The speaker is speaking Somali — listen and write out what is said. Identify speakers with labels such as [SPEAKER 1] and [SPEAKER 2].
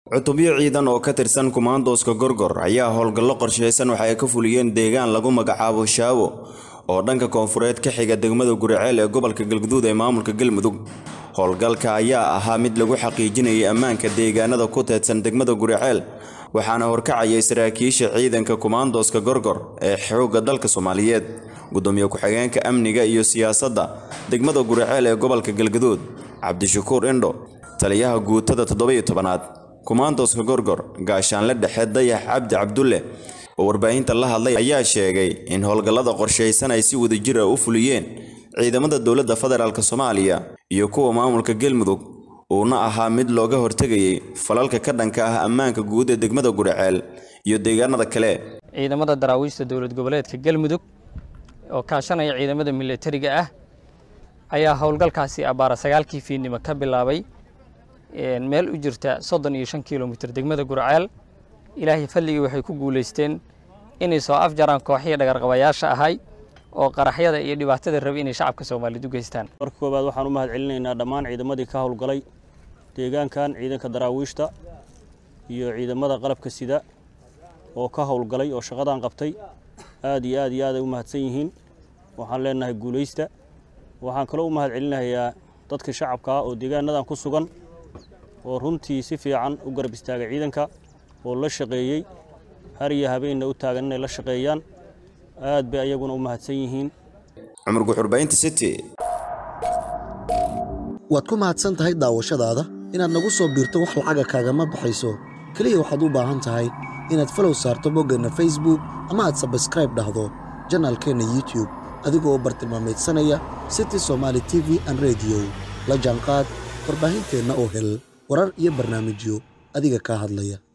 [SPEAKER 1] cutubyo ciidan oo ka tirsan kumaandooska gorgor ayaa howlgallo qorshaysan waxa ay ka fuliyeen deegaan lagu magacaabo shaawo oo dhanka koonfureed ka xiga degmada guriceel ee gobolka galguduud ee maamulka galmudug howlgalka ayaa ahaa mid lagu xaqiijinayay ammaanka deegaanada ku teedsan degmada guriceel waxaana horkacayay saraakiisha ciidanka kumaandooska gorgor ee xoogga dalka soomaaliyeed gudoomiye ku-xigeenka amniga iyo siyaasadda degmada guriceel ee gobolka galguduud cabdishakuur indho taliyaha guutada toddobiyo tobanaad kumaandooska gorgor gaashaanle dhexe dayax cabdi cabdulle oo warbaahinta la hadlay ayaa sheegay in howlgallada qorshaysan ay si wadajir ah u fuliyeen ciidamada dowladda federaalk soomaaliya iyo kuwa maamulka galmudug uuna ahaa mid looga hortegayay falalka ka dhanka ah ammaanka guud ee degmada guriceel iyo deegaanada kale
[SPEAKER 2] ciidamada daraawiishta dowlad goboleedka galmudug oo kaashanaya ciidamada milatariga ah ayaa howlgalkaasi abbaara sagaalkii fiidnimo ka bilaabay meel u jirta soddon iyo shan kilomitir degmada gurceel ilaahay fadligii waxay ku guulaysteen inay soo afjaraan kooxihii dhagarqabayaasha ahay oo qaraxyada iyo dhibaatada rabay inay shacabka soomaaliyeed u geystaan
[SPEAKER 3] marka koowaad waxaan u mahad celinaynaa dhammaan ciidamadii ka howlgalay deegaankan ciidanka daraawiishta iyo ciidamada qalabka sida oo ka howlgalay oo shaqadan qabtay aad iyo aad iyo aad ay u mahadsan yihiin waxaan leenahay guulaysta waxaan kaloo u mahad celinayaa dadka shacabka ah oo deegaanadan ku sugan oo runtii si fiican u garab istaagay ciidanka oo la shaqeeyey har iyo habeenna u taagan inay la shaqeeyaan aad bay ayaguna u mahadsan yihiin
[SPEAKER 1] cumar guxurbaynta city
[SPEAKER 4] waad ku mahadsan tahay daawashadaada inaad nagu soo biirto wax lacaga kaagama baxayso keliya waxaad u baahan tahay inaad falow saarto boggeenna facebook ama aad sabskraib dhahdo janaalkeenna youtub adigoo bartilmaameedsanaya city somaali t v an rediyo la jaanqaad warbaahinteenna oo hel warar iyo barnaamijyo adiga kaa hadlaya